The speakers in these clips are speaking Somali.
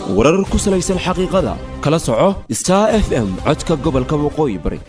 warar ku salaysan xaqiiqada kala soco star f m codka gobolka waqooyi bari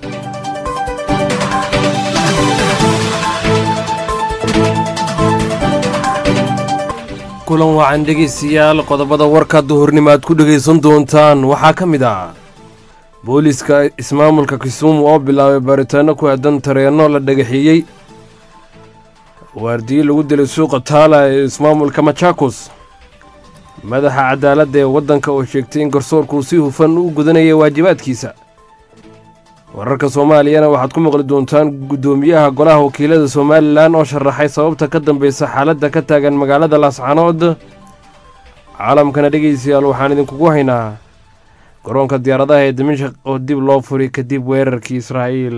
kulan wacan dhegaystayaal qodobada warka duhurnimo aad ku dhegaysan doontaan waxaa ka mid ah booliiska ismaamulka kisumu oo bilaabay baaritaano ku aadan tareenno la dhagaxeeyey waardiye lagu dilay suuqa taala ee ismaamulka machakos madaxa cadaaladda ee waddanka oo sheegtay in garsoorkuu si hufan u gudanaya waajibaadkiisa wararka soomaaliyana waxaad ku maqli doontaan guddoomiyaha golaha wakiilada somalilan oo sharaxay sababta ka dambaysa xaaladda ka taagan magaalada laascanood caalamkana dhegaystayaal waxaan idinkugu haynaa garoonka diyaaradaha ee dimashaq oo dib loo furay kadib weerarkii israa'iil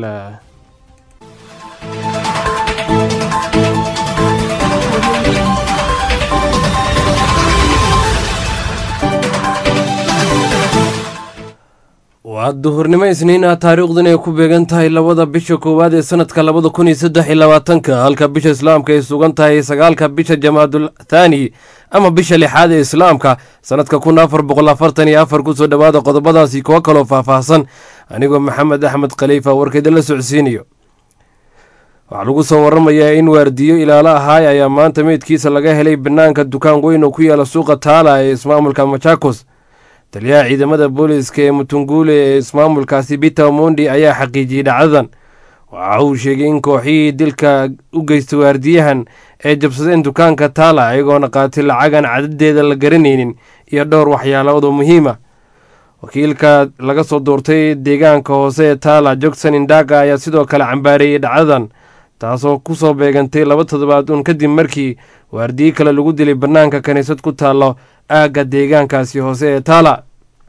waa duhurnimo isniina taariikhdan ay ku beegan tahay labada bisha koowaad ee sanadka labada kun iyo saddex iyo labaatanka halka bisha islaamka ay sugan tahay sagaalka bisha jamaadul thaani ama bisha lixaad ee islaamka sanadka kun afar boqol afartan iyo afar kusoo dhowaada qodobadaasi kuwo kaloo faahfaahsan anigoo maxamed axmed khaliifa warkeeda la socodsiinayo waxaa lagu soo waramayaa in waardiyo ilaalo ahaay ayaa maanta meydkiisa laga helay banaanka dukaan weyn oo ku yaala suuqa taala ee ismaamulka machakos taliyaha ciidamada booliiska ee mutunguule ee ismaamulkaasi biter mondi ayaa xaqiijiyey dhacdadan waxa uu sheegay in kooxihii dilka u geystay waardiyahan ay jabsadeen dukaanka taala ayagoona qaatay lacagan cadadeeda la garanaynin iyo dhowr waxyaalood oo muhiima wakiilka laga soo doortay deegaanka hoose ee taala jogson indaga ayaa sidoo kale cambaareeyey dhacdadan taasoo ku soo beegantay laba toddobaad uun kadib markii waardiye kale lagu dilay bannaanka kiniisad ku taallo aagga deegaankaasi hoose ee taala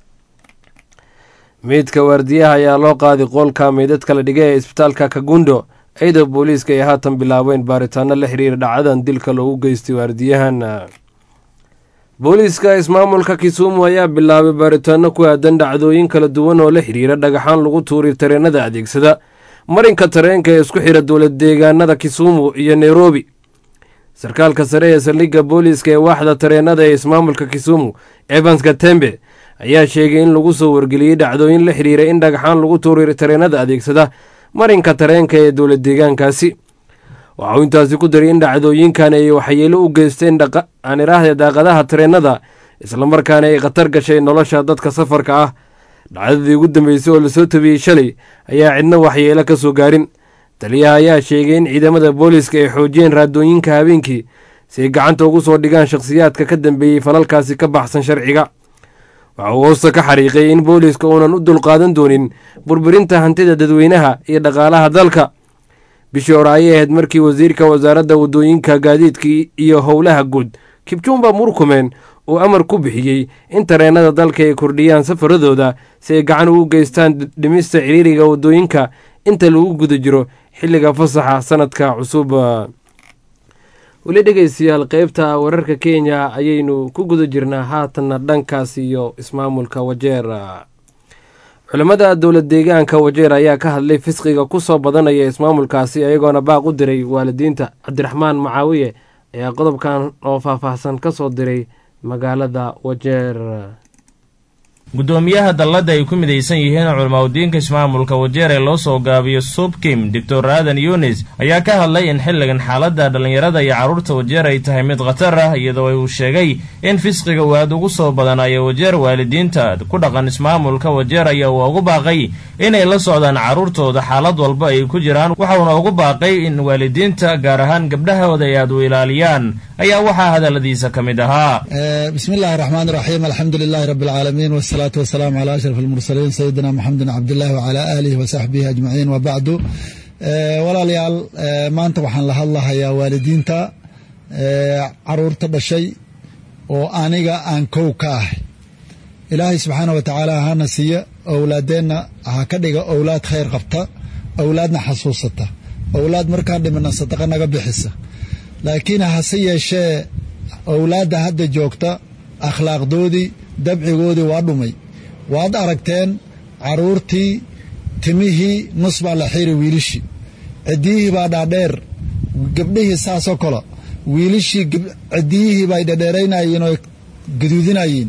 meydka waardiyaha ayaa loo qaaday qoolka meydadka la dhigay ee isbitaalka kagundo ciida booliiska ay haatan bilaabeen baaritaano la xiriira dhacdadan dilka loogu geystay waardiyahan booliiska ismaamulka kisumu ayaa bilaabay baaritaano ku aadan dhacdooyin kala duwan oo la xiriira dhagaxaan lagu tuuray tareenada adeegsada marinka tareenka ee isku xira dowlad deegaanada kisumu iyo nairobi sarkaalka sare ee saldhigga booliiska ee waaxda tareenada ee ismaamulka kisumu evans katembe ayaa sheegay in lagu soo wargeliyey dhacdooyin la xiriira in dhagaxaan lagu tuuray tareenada adeegsada marinka tareenka ee dowlad deegaankaasi waxa uu intaasi ku daray in dhacdooyinkan ay waxyeelo u geysteen aan iraahda daaqadaha tareenada islamarkaana ay khatar gashay nolosha dadka safarka ah dhacdadii ugu dambeysay oo lasoo tabiyey shalay ayaa cidna waxyeelo ka soo gaarin taliyaha ayaa sheegay in ciidamada booliiska ay xoojiyeen raadooyinka habeenkii si ay gacanta ugu soo dhigaan shakhsiyaadka ka dambeeyey falalkaasi ka baxsan sharciga waxa uu hoosta ka xariiqay in booliiska uunan u dulqaadan doonin burburinta hantida dadweynaha iyo dhaqaalaha dalka bishii hore ayay ahayd markii wasiirka wasaaradda waddooyinka gaadiidka iyo howlaha guud kibjumba murkumen uu amar ku bixiyey in tareenada dalka ay kordhiyaan safaradooda si ay gacan ugu geystaan dhimista ciriiriga waddooyinka inta lagu guda jiro xilliga fasaxa sanadka cusub weli dhegaystayaal qeybta wararka kenya ayaynu ku guda jirnaa haatanna dhankaas iyo ismaamulka wajeer culimmada dowlad deegaanka wajeer ayaa ka hadlay fisqiga ku soo badanaya ismaamulkaasi ayagoona baaq u diray waalidiinta cabdiraxmaan macaawiye ayaa qodobkan oo faahfaahsan ka soo diray magaalada wajeer guddoomiyaha dalladda ay ku midaysan yihiin culimaudiinka ismaamulka wajeer ee loo soo gaabiyo subkim doctor aadan yunis ayaa ka hadlay in xilligan xaaladda dhallinyarada iyo carruurta wajeer ay tahay mid khatar ah iyadoo uu sheegay in fisqiga uu aad ugu soo badanayo wajeer waalidiinta ku dhaqan ismaamulka wajeer ayaa uu ugu baaqay inay la socdaan carruurtooda xaalad walba ay ku jiraan waxauna ugu baaqay in waalidiinta gaar ahaan gabdhahooda ay aad u ilaaliyaan ayaa waxaa hadalladiisa ka mid ahaa bismi illaahi raxmaan iraxiim alxamdu lilaahi rabbi alcaalamiin wasalaatu wasalaamu calaa ashraf almursaliin sayidina maxamedin cabdillahi wacalaa aalihi wa saxbihi ajmaciin wa bacdu walaalayaal maanta waxaan la hadlahayaa waalidiinta caruurta dhashay oo aniga aan kow ka ahay ilaahay subxaana wa tacaala hana siiya owlaadeenna ha ka dhiga owlaad khayr qabta owlaadna xasuusata owlaad markaan dhimina sadaqa naga bixisa laakiin hase yeeshee owlaadda hadda joogta akhlaaqdoodii dabcigoodii waa dhumay waad aragteen caruurtii timihii nus baa la xiiri wiilishii ciddiyihii baa dhaadheer gabdhihii saasoo kale wiilishii cidiyihii bay dhadheeraynayeen oo gaduudinayeen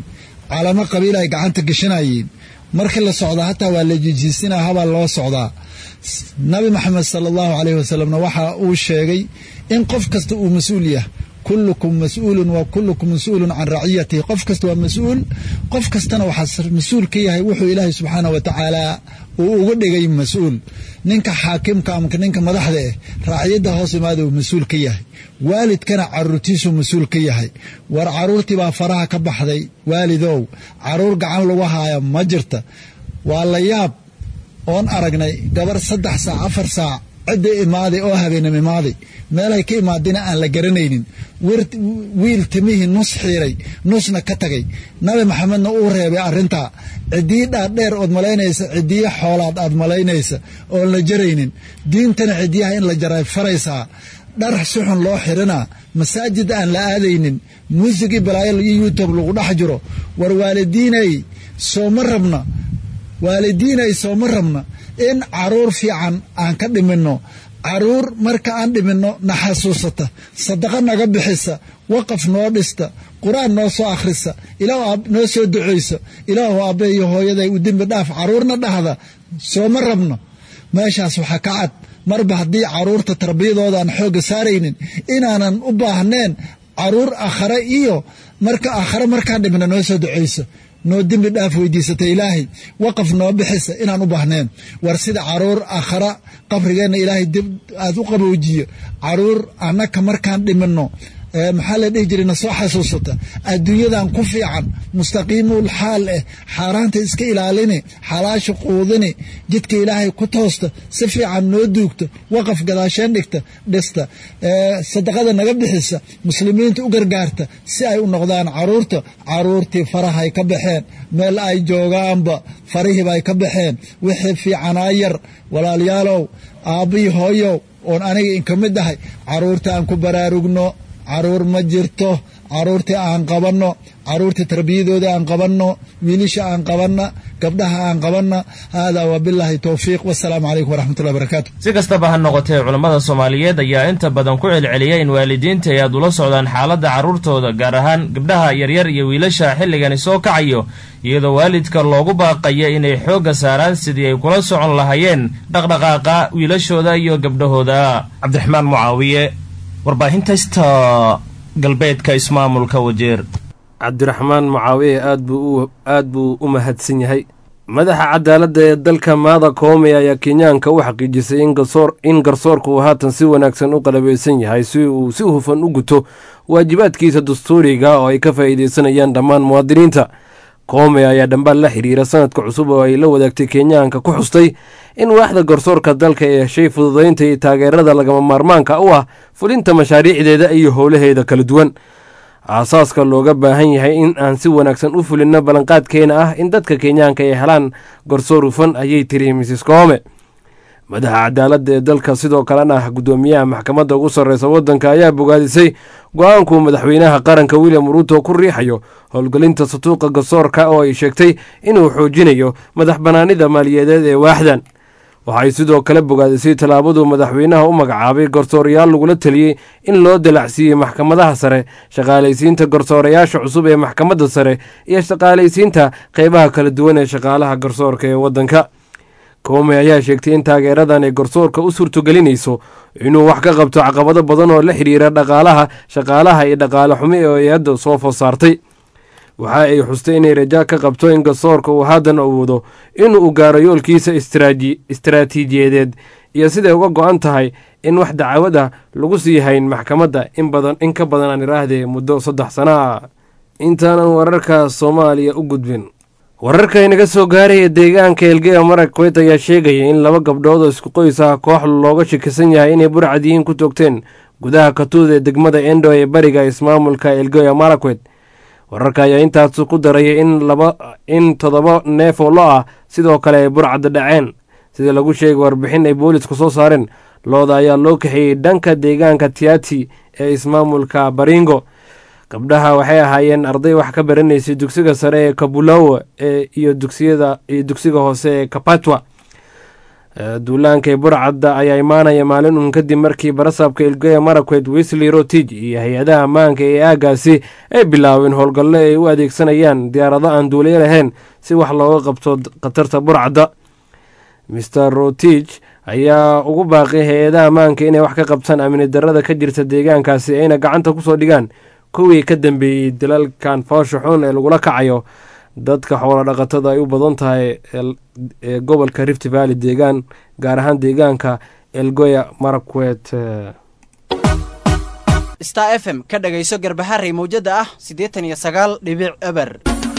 calamo qabiil ay gacanta gashanayeen markii la socdaa hataa waa la jijiisinaa habaa loo socdaa nabi maxamed sala allahu caleyhi wasalamna waxa uu sheegay in qof kasta uu mas-uul yahay kullukum mas-uulun wa kullukum mas-uulun can raciyatihi qof kasta waa mas-uul qof kastana waxaa mas-uul ka yahay wuxuu ilaahay subxaanah wa tacaala uu uga dhigay mas-uul ninka xaakimka ama ninka madaxda eh raaciyadda hoos imaada uu mas-uul ka yahay waalidkana caruurtiisuu mas-uul ka yahay war caruurtii baa faraha ka baxday waalidow caruur gacan lagu haaya ma jirta waa la yaab oon aragnay gabar saddex saac afar saac cidda imaaday oo habeenam imaaday meelay ka imaadina aan la garanaynin wiil timihii nus xiiray nusna ka tagay nabi maxamedna uu reebay arrintaa cidiyi dhaadheer ood malaynaysa cidiyo xoolaad aad malaynaysa oon la jaraynin diintana cidiyaha in la jaray faraysaa dhar suxun loo xirinaa masaajid aan la aadaynin muusigii balaayo iyo youtube lagu dhex jiro war waalidiinay sooma rabna waalidiinay sooma rabna in caruur fiican aan ka dhiminno caruur marka aan dhiminno na xasuusata sadaqa naga bixisa waqaf noo dhista qur-aan noo soo akhrisa ilaah noo soo ducaysa ilaahu aabbe iyo hooyaday u dembi dhaaf caruurna dhahda sooma rabno meeshaas waxaa ka cad marba haddii caruurta tarbiyadooda aan xoogga saaraynin inaanan u baahneen caruur akhare iyo marka akhare markaan dhimina noo soo ducaysa noo dembi dhaaf weydiisata ilaahay waqaf noo bixisa inaan u baahneen war sida caruur akhara qabrigeenna ilaahay dib aad u qaboojiyo caruur annaka markaan dhiminno maxaa la dhihi jiray na soo xasuusata adduunyadan ku fiican mustaqiimul xaal eh xaaraanta iska ilaalini xalaasha quudini jidka ilaahay ku toosta si fiican noo duugta waqaf gadaasheen dhigta dhista sadaqada naga bixisa muslimiinta u gargaarta si ay u noqdaan caruurta caruurtii farahay ka baxeen meel ay joogaanba farihiiba ay ka baxeen wixii fiicanaa yar walaalayaalow aabbii hooyow oon aniga inka mid ahay caruurta aan ku baraarugno caruur ma jirto caruurtii aan qabanno caruurtii tarbiyadooda aan qabanno wiilisha aan qabanna gabdhaha aan qabanna haadaa wabilaahi towfiiq wasalaamu calaykum waraxmatullahi barakaatu si kastaba ha noqotee culammada soomaaliyeed ayaa inta badan ku celceliya in waalidiinta ay aad ula socdaan xaaladda carruurtooda gaar ahaan gabdhaha yaryar iyo wiilasha xilligani soo kacayo iyadoo waalidka loogu baaqaya inay xoogga saaraan sidii ay kula socon lahaayeen dhaqdhaqaaqa wiilashooda iyo gabdhahooda cabdiraxmaan mucaawiye warbaahinta sta galbeedka ismaamulka wajeer cabdiraxmaan mucaawiye aad buu u mahadsan yahay madaxa cadaaladda ee dalka maada koome ayaa kenyaanka u xaqiijisay in garsoorka uu haatan si wanaagsan u qalabaysan yahay si uu si hufan u guto waajibaadkiisa dastuuriga oo ay ka faa'iideysanayaan dhammaan muwaadiniinta koome ayaa dhambaal la xiriira sanadka cusub oo ay la wadaagtay kenyaanka ku xustay in waaxda garsoorka dalka ee heshay fududaynta iyo taageerada lagama maarmaanka u ah fulinta mashaariicdeeda iyo howlaheeda kala duwan aasaaska looga baahan yahay in aan si wanaagsan u fulinno ballanqaadkeena ah in dadka kenyaanka ay helaan garsoor hufan ayay tiri mrs koome madaxa cadaaladda ee dalka sidoo kalena ah guddoomiyaha maxkamadda ugu sarreysa waddanka ayaa bogaadisay go-aankuu madaxweynaha qaranka william ruuto ku riixayo howlgelinta satuuqa garsoorka oo ay sheegtay inuu xoojinayo madax bannaanida maaliyadeed ee waaxdan waxay sidoo kale bogaadisay tallaabaduu madaxweynaha u magacaabay garsoorayaal lagula teliyey in loo dalacsiiyey maxkamadaha sare shaqaalaysiinta garsoorayaasha cusub ee maxkamadda sare iyo shaqaalaysiinta qeybaha kala duwan ee shaqaalaha garsoorka ee waddanka koome ayaa sheegtay in taageeradan ay garsoorka u suurtogelinayso inuu wax ka qabto caqabado badan oo la xidhiira dhaqaalaha shaqaalaha iyo dhaqaale xumi oo ay hadda soo food saartay waxa ay xustay inay raja ka qabto in garsoorka uu haddan awoodo inuu gaaro yoolkiisa istaraatiijiyadeed iyo siday uga go-an tahay in wax dacwada lagu sii hayn maxkamadda in ka badan aan iraahdee muddo saddex sana ah intaanan wararka soomaaliya u gudbin wararka inaga soo gaaraya deegaanka elgeya marakwet ayaa sheegaya in laba gabdhood oo isku qoys ah koox looga shakisan yahay inay burcadiyiin ku toogteen gudaha katuud ee degmada endo ee bariga ismaamulka elgeya marakwet wararka ayaa intaas ku daraya in toddoba neef oo lo ah sidoo kale ay burcadda dhaceen sida lagu sheegay warbixin ay boolisku soo saareen looda ayaa loo kaxeeyey dhanka deegaanka tiati ee ismaamulka baringo gabdhaha waxay ahaayeen arday wax ka baranaysay dugsiga sare ee kabulawa iyo dugsiga hoose ee kapatwa duulaanka ee burcadda ayaa imaanaya maalin uun kadib markii barasaabka ilgeya marakwet wesley rotij iyo hay-adaha ammaanka ee aagaasi ay bilaabeen howlgallo ay u adeegsanayaan diyaarado aan duuliyo lahayn si wax looga qabto khatarta burcadda master rotij ayaa ugu baaqay hay-adaha ammaanka inay wax ka qabtaan amni darada ka jirta deegaankaasi ayna gacanta kusoo dhigaan kuwii ka dambeeyey dalalkan foosha xun ee lagula kacayo dadka xoolo dhaqatada ay u badan tahay ee gobolka rift valley deegaan gaar ahaan deegaanka elgoya marakwet star f m ka dhagayso garbaharey mawjada ah siddeetan iyo sagaal dhibic eber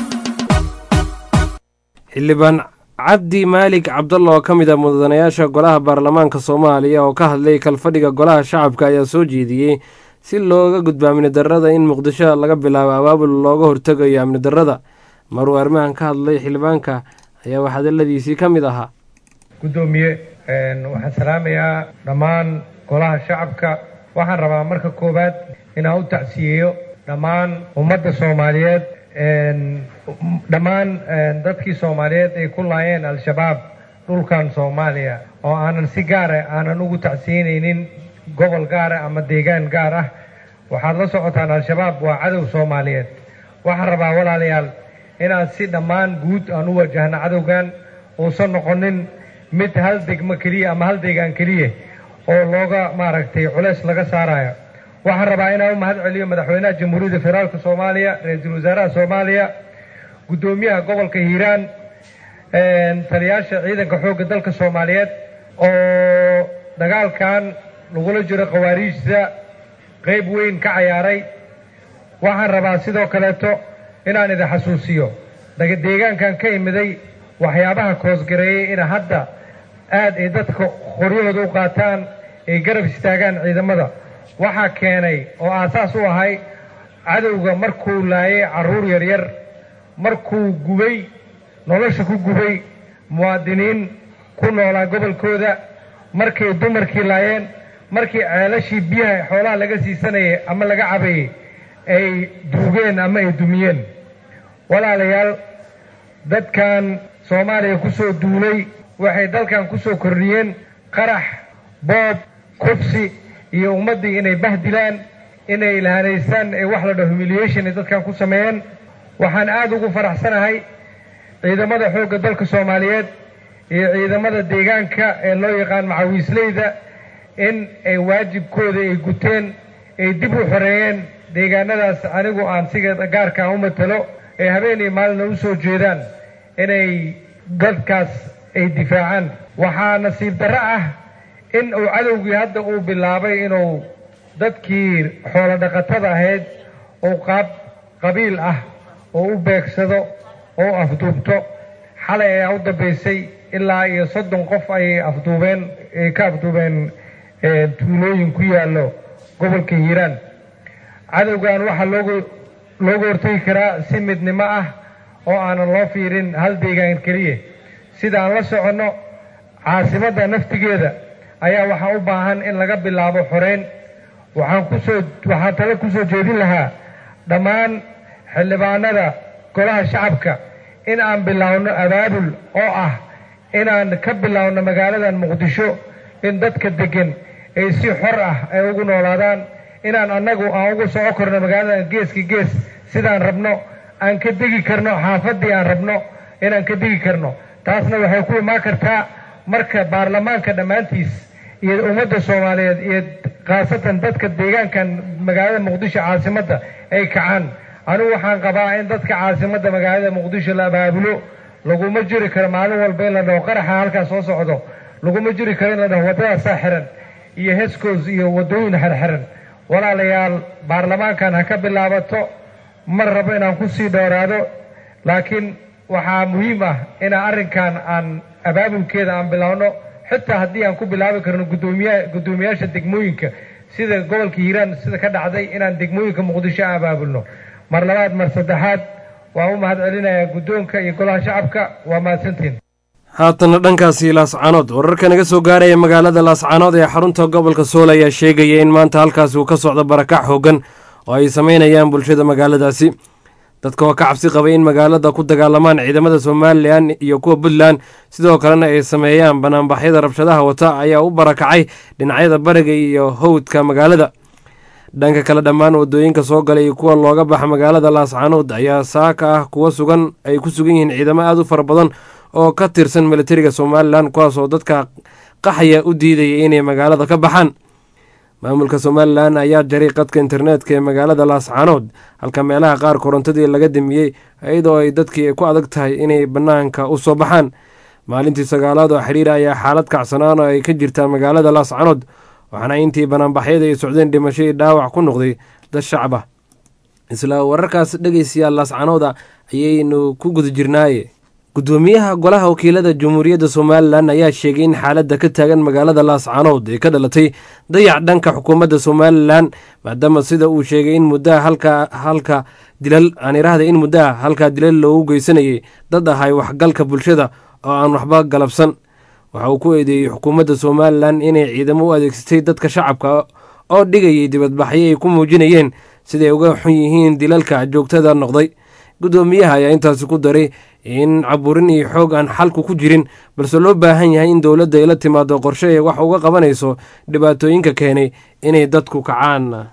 xildhibaan cabdi maalig cabdalla oo ka mid ah mudanayaasha golaha baarlamaanka soomaaliya oo ka hadlay kalfadhiga golaha shacabka ayaa soo jeediyey si looga gudbo amni darada in muqdisho laga bilaabo abaabul looga hortegayo amni darada maruu arrimahan ka hadlay xildhibaanka ayaa wax hadaladiisii ka mid ahaa guddoomiye waxaan salaamayaa dhammaan golaha shacabka waxaan rabaa marka koowaad inaan u tacsiyeeyo dhammaan ummadda soomaaliyeed dhammaan dadkii soomaaliyeed ay ku laayeen al-shabaab dhulkan soomaaliya oo aanan si gaara aanan ugu tacsiyenaynin gobol gaara ama deegaan gaar ah waxaad la socotaan al-shabaab waa cadow soomaaliyeed waxaan rabaa walaalayaal inaan si dhammaan guud aan u wajahno cadowgan uusan noqonin mid hal degmo keliya ama hal deegaan keliya oo looga maaragtay culeys laga saarayo waxaan rabaa inaan u mahad celiyo madaxweynaha jamhuuriyadda federaalka soomaaliya ra-iisul wasaaraha soomaaliya guddoomiyaha gobolka hiiraan taliyaasha ciidanka xoogga dalka soomaaliyeed oo dagaalkan lagula jiro khawaariijta qayb weyn ka cayaaray waxaan rabaa sidoo kaleeto inaan idin xasuusiyo deegaankan ka imiday waxyaabaha koosgareeyey in hadda aad ay dadka qoryahooda u qaataan ay garab istaagaan ciidamada waxaa keenay oo aasaas u ahay cadowga markuu laayay carruur yaryar markuu gubay nolosha ku gubay muwaadiniin ku noolaa gobolkooda markay dumarkii laayeen markii ceelashii biyaha xoolaha laga siisanayay ama laga cabayay ay duugeen ama ay dumiyeen walaalayaal dadkan soomaaliya ku soo duulay waxay dalkan ku soo kordhiyeen qarax boob kufsi iyo ummaddii inay bahdilaan inay lahanaystaan ee wax la dhaho humiliation ay dadkan ku sameeyeen waxaan aada ugu faraxsanahay ciidamada xoogga dalka soomaaliyeed iyo ciidamada deegaanka ee loo yaqaan macawiisleyda in ay waajibkooda ay guteen ay dib u xoreeyeen deegaanadaas anigu aan siga gaarkaan u matalo ay habeen iyo maalina u soo jeedaan inay dadkaas ay difaacaan waxaa nasiib darro ah in uu cadowgii hadda uu bilaabay inuu dadkii xoolo dhaqatada ahayd uu qaab qabiil ah oo u beegsado oo afduubto xalay ayaa u dambaysay ilaa iyo soddon qof ayay afduubeen ay ka afduubeen tuulooyin ku yaallo gobolka hiiraan cadowgan waxaa loogu looga hortegi karaa si midnimo ah oo aanan loo fiirin hal deegaan keliya sida aan la soconno caasimadda naftigeeda ayaa waxaa u baahan in laga bilaabo xoreyn waxaan kusoo waxaan tale kusoo jeedin lahaa dhammaan xildhibaanada golaha shacabka in aan bilaawno abaabul oo ah inaan ka bilaawno magaaladan muqdisho in dadka deggan ay si xor ah ay ugu noolaadaan inaan annagu aan ugu soco karno magaaladan geeska gees sidaan rabno aan ka degi karno xaafaddii aan rabno inaan ka degi karno taasna waxay ku imaan kartaa marka baarlamaanka dhammaantiis iyo ummadda soomaaliyeed iyo khaasatan dadka deegaankan magaalada muqdisho caasimadda ay kacaan anigu waxaan qabaa in dadka caasimadda magaalada muqdisho la abaabulo laguma jiri karo maalin walba in la dhaho qaraxa halkaas soo socdo laguma jiri karo in la dhaho waddadaasaa xiran iyo hescoos iyo waddooyin xirxiran walaalayaal baarlamaankan ha ka bilaabato mar rabo inaan ku sii dhowraado laakiin waxaa muhiim ah inaan arrinkan aan abaabulkeeda aan bilaawno xitaa haddii aan ku bilaabi karno gudoomiya guddoomiyaasha degmooyinka sida gobolka hiiraan sida ka dhacday inaan degmooyinka muqdisho aan abaabulno mar labaad mar saddexaad waan u mahad celinayaa guddoonka iyo golaha shacabka waa mahadsantiin haatana dhankaasi laascaanood wararka naga soo gaaraya magaalada laascaanood ee xarunta gobolka sool ayaa sheegaya in maanta halkaasi uu ka socdo barakac hoogan oo ay sameynayaan bulshada magaaladaasi dadka oo ka cabsi qabay in magaalada ku dagaalamaan ciidamada somalilan iyo kuwa puntland sidoo kalena ay sameeyaan banaanbaxyada rabshadaha wata ayaa u barakacay dhinacyada bariga iyo howdka magaalada dhanka kale dhammaan wadooyinka soo galay iyo kuwa looga baxa magaalada laascaanood ayaa saaka ah kuwa sugan ay ku sugan yihiin ciidamo aada u fara badan oo ka tirsan militariga somalilan kuwaas oo dadka qaxaya u diidaya inay magaalada ka baxaan maamulka somalilan ayaa jaray qadka internetka ee magaalada laascaanood halka meelaha qaar korontadii laga damiyey iyadoo ay dadkii ku adag tahay inay bannaanka u soo baxaan maalintii sagaalaad oo xiriir ayaa xaalad kacsanaan oo ay ka jirtaa magaalada laascaanood waxaana intii banaanbaxyada ay socdeen dhimashadii dhaawac ku noqday dad shacab ah isla wararkaas dhegeystayaal laascanooda ayaynu ku guda jirnaaye gudoomiyaha golaha wakiilada jamhuuriyadda somalilan ayaa sheegay in xaaladda ka taagan magaalada laascaanood ay ka dhalatay dayac dhanka xukuumadda somalilan maadaama sida uu sheegay in muddaha halka halka dilal aan iraahda in muddaha halkaa dilal loogu geysanayay dad ahay waxgalka bulshada oo aan waxba galabsan waxa uu ku eedeeyey xukuumadda somalilan inay ciidamo u adeegsatay dadka shacabka oo dhigayay dibadbaxyo ay ku muujinayeen siday uga xun yihiin dilalka joogtada noqday gudoomiyaha ayaa intaasi ku daray in caburin iyo xoog aan xalku ku jirin balse loo baahan yahay in dowladda ay la timaado qorshe ee wax uga qabanayso dhibaatooyinka keenay inay dadku kacaan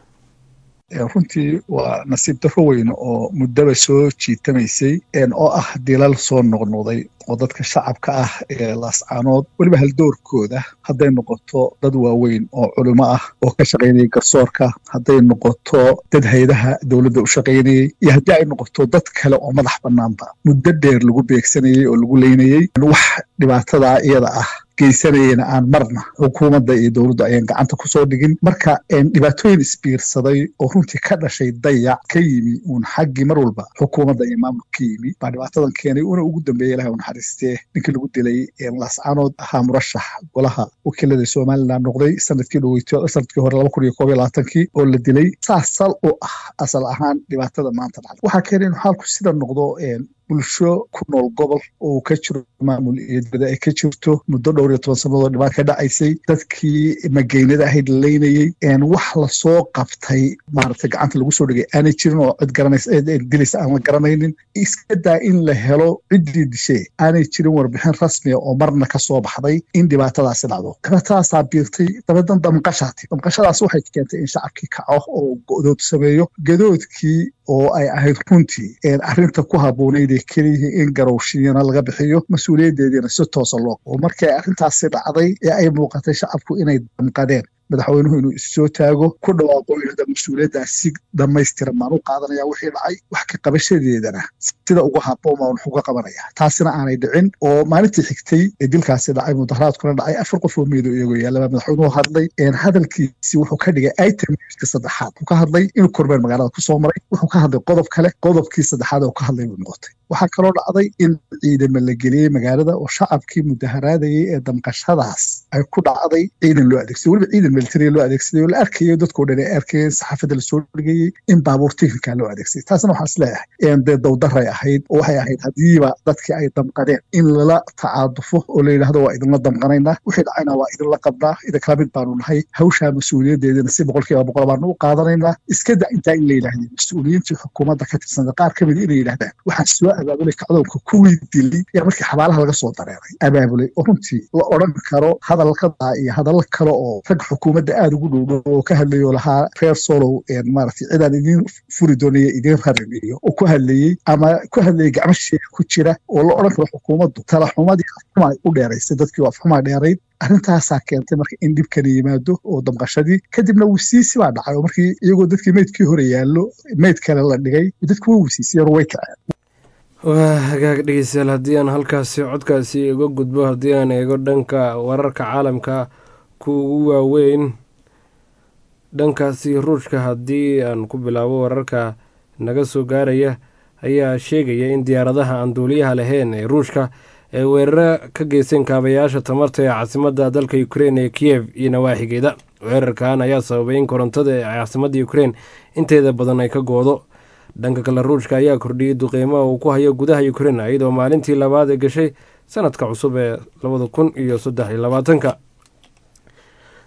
runtii waa nasiib darro weyn oo muddaba soo jiitamaysay oo ah dilal soo noqnoqday oo dadka shacabka ah ee laascaanood weliba haldoorkooda hadday noqoto dad waaweyn oo culimo ah oo ka shaqaynayay garsoorka hadday noqoto dad hayadaha dowladda u shaqaynayey iyo haddii ay noqoto dad kale oo madax bannaanba muddo dheer lagu beegsanayey oo lagu leynayey wax dhibaatadaa iyada ah geysanayena aan marna xukuumadda iyo dowladdu ayaan gacanta kusoo dhigin marka dhibaatooyin isbiirsaday oo runtii ka dhashay dayac ka yimi uun xaggii mar walba xukuumadda iyo maamulka ka yimi baa dhibaatadan keenay una ugu dambeeya ilahay u naxariistee ninkii lagu dilay laascaanood ahaa murashax golaha wakiilada somalilan noqday sanadkii dhoweyto sanadkii hore laba kun iyo koob iyo labaatankii oo la dilay saas sal u ah asal ahaan dhibaatada maanta dhacday waxaa keenay inuu xaalku sida noqdo bulsho ku nool gobol oo ka jiro maamul iyo dibada ay ka jirto muddo dhowr iyo toban sannadood dhibaan ka dhacaysay dadkii mageynada ahayd la leynayey wax lasoo qabtay maaragtay gacanta lagu soo dhigay aanay jirin oo cid garanaysa dilaysa aan la garanaynin iska daa in la helo ciddii dishe aanay jirin warbixin rasmiya oo marna ka soo baxday in dhibaatadaasi dhacdo dhibaatadaasaa biirtay dabadan damqashaati damqashadaas waxay keentay in shacabkii kaco oo go'dood sameeyo gadoodkii oo ay ahayd runtii arrinta ku habboonayd ee keliya in garowshiyana laga bixiyo mas-uuliyaddeediina si toosa loo oo markii ay arrintaasi dhacday ee ay muuqatay shacabku inay damqadeen madaxweynuhu inuu issoo taago ku dhawaaqo yidhahda mas-uuliyaddaas si dhammaystiran baan u qaadanaya wixii dhacay wax ka qabashadeedana sida ugu habboon baan wax uga qabanaya taasina aanay dhicin oo maalintii xigtay ee dilkaasi dhacay mudaharaadkuna dhacay afar qof oo meedo iyagoo yaallaba madaxweynuhu hadlay hadalkiisi wuxuu ka dhigay itemka saddexaad wuxuu ka hadlay inuu kormeer magaalada kusoo maray wuxuu ka hadlay qodob kale qodobkii saddexaad oo ka hadlay buu noqotay waxaa kaloo dhacday in ciidama la geliyey magaalada oo shacabkii mudaharaadayay ee damqashadaas ay ku dhacday ciidan loo adeegsaday weliba ciidan militariya loo adeegsaday oo la arkayay dadkoo dhan ay arkayeen saxaafadda lasoo dhigayey in baabuur teknika loo adeegsaday taasna waxaan is leeyahay dee dowdaray ahayd oo waxay ahayd haddiiba dadkii ay damqadeen in lala tacaadufo oo la yidhahdo waa idinla damqanaynaa wixii dhacayna waa idinla qabnaa idinkala mid baanu nahay hawshaa mas-uuliyadeedina si boqolkiiba boqol baanu u qaadanaynaa iska da intaa in la yidhahdeen mas-uuliyiintii xukuumadda ka tirsanta qaar ka mid inay yidhahdaan waxaan soo abaabulay kacdoonka kuwii dilay yaa markii xabaalaha laga soo dareeray abaabulay oo runtii la odhan karo hadalkadaa iyo hadallo kale oo rag xukuumadda aada ugu dhowdhow oo ka hadlayoo lahaa reer solow maaragtay cidaan idiin furi doonaya idiin rariniyo oo ku hadlayey ama ku hadlayay gacmo sheeka ku jira oo la odhan karo xukuumaddu talaxumadii afxuma ay u dheeraysay dadkii oo afxumaa dheerayd arrintaasaa keentay marka in dhibkani yimaado oo damqashadii kadibna wisiisi baa dhacay oo markii iyagoo dadkii meydkii hore yaallo meyd kale la dhigay dadku way wisiisiyeen oo way kaceen waa hagaag dhegeystayaal haddii aan halkaasi codkaasi iga gudbo haddii aan eego dhanka wararka caalamka kuugu waaweyn dhankaasi ruushka haddii aan ku bilaabo wararka naga soo gaaraya ayaa sheegaya in diyaaradaha aan duuliyaha lahayn ee ruushka ay weeraro ka geysteen kaabayaasha tamarta ee caasimadda dalka ukrein ee kiyev iyo nawaaxigeeda weerarkan ayaa sababay in korontada ee caasimadda ukrein inteeda badan ay ka goodo dhanka kale ruushka ayaa kordhiyey duqeymaha uu ku hayo gudaha ukrein iyadoo maalintii labaad ee gashay sanadka cusub ee labada kun iyo saddex iyo labaatanka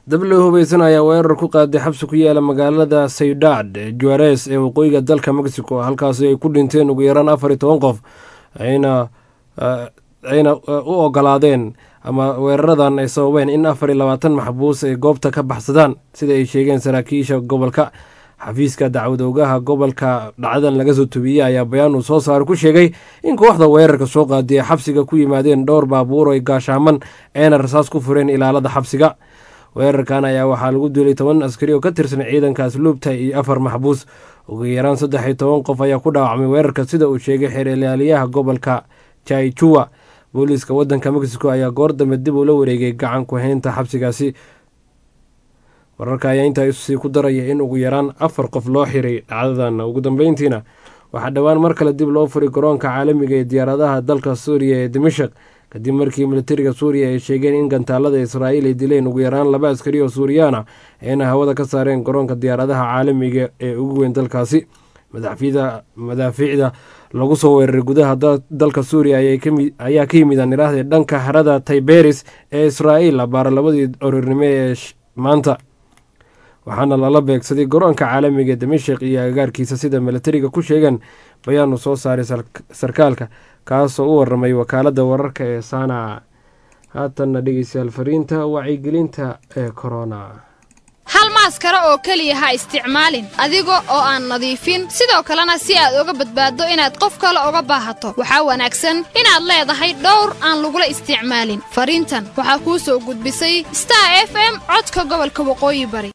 dablo hubaysan ayaa weerar ku qaaday xabsi ku yaala magaalada saydad juares ee waqooyiga dalka mexico halkaasi ay ku dhinteen ugu yaraan afar iyo toban qof ayna ayna u ogolaadeen ama weeraradan ay sababeen in afar iyo labaatan maxbuus ay goobta ka baxsadaan sida ay sheegeen saraakiisha gobolka xafiiska dacwadoogaha gobolka dhacdadan laga soo tubiyey ayaa bayaan uu soo saaray ku sheegay in kooxda weerarka soo qaadiya xabsiga ku yimaadeen dhowr baabuur ay gaashaaman eena rasaas ku fureen ilaalada xabsiga weerarkan ayaa waxaa lagu dilay toban askari oo ka tirsan ciidanka asluubta iyo afar maxbuus ugu yaraan saddex iyo toban qof ayaa ku dhaawacmay weerarka sida uu sheegay xeerlaaliyaha gobolka jaichua booliiska wadanka mexico ayaa goor dambe dib ula wareegay gacan ku haynta xabsigaasi wararka ayaa intaa sii ku daraya in ugu yaraan afar qof loo xiray dhacdadan ugu dambeyntiina waxaa dhowaan mar kale dib loo furay garoonka caalamiga ee diyaaradaha dalka suuriya ee dimashaq kadib markii militariga suuriya ay sheegeen in gantaalada israa'iil ay dileen ugu yaraan laba askari oo suuriyaana ayna hawada ka saareen garoonka diyaaradaha caalamiga ee ugu weyn dalkaasi madaafiicda lagu soo weeraray gudaha dalka suuriya ayaa ka yimid aan iraahday dhanka harada tayberis ee israa'iil abaara labadii orornimo ee maanta waxaana lala beegsaday garoonka caalamiga ee damashik iyo agagaarkiisa sida militariga ku sheegeen bayaanu soo saaray sarkaalka kaasoo u waramay wakaaladda wararka ee saana haatanna dhegeystayaal fariinta wacyigelinta ee korona hal maaskaro oo keliya ha isticmaalin adiga oo aan nadiifin sidoo kalena si aad uga badbaaddo inaad qof kale uga baahato waxaa wanaagsan inaad leedahay dhowr aan lagula isticmaalin fariintan waxaa kuu soo gudbisay star f m codka gobolka waqooyi bari